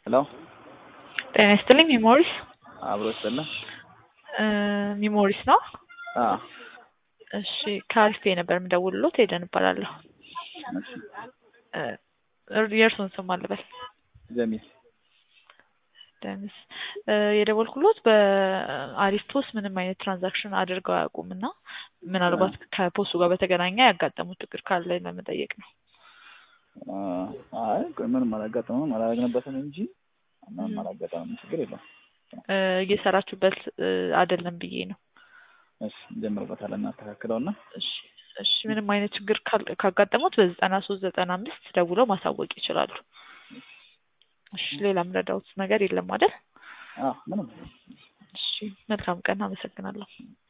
ሄሎ ጤና ይስጥልኝ ሚሞሪስ አብሮ ይስጥልኝ። ሚሞሪስ ነው? አዎ እሺ ከአሪፍ ነበር የምደውልሎት ሄደን እባላለሁ። እሺ የእርሱን ስም አልበል ጀሚል ደምስ የደወልኩሎት በአሪፍ ፖስት ምንም አይነት ትራንዛክሽን አድርገው አያውቁም እና ምናልባት ከፖስቱ ጋር በተገናኘ ያጋጠሙት ችግር ካለ ለመጠየቅ ነው። አይ ቆይ ምንም አላጋጠመም አላረግንበትም እንጂ ምንም አላጋጠመም ችግር የለውም። እየሰራችሁበት አይደለም ብዬ ነው። እሺ እንጀምርበታለን እናስተካክለውና እሺ እሺ ምንም አይነት ችግር ካል- ካጋጠሙት በዘጠና ሶስት ዘጠና አምስት ደውለው ማሳወቅ ይችላሉ። እሺ ሌላ ምረዳውት ነገር የለም አይደል? አዎ ምንም እሺ መልካም ቀን አመሰግናለሁ።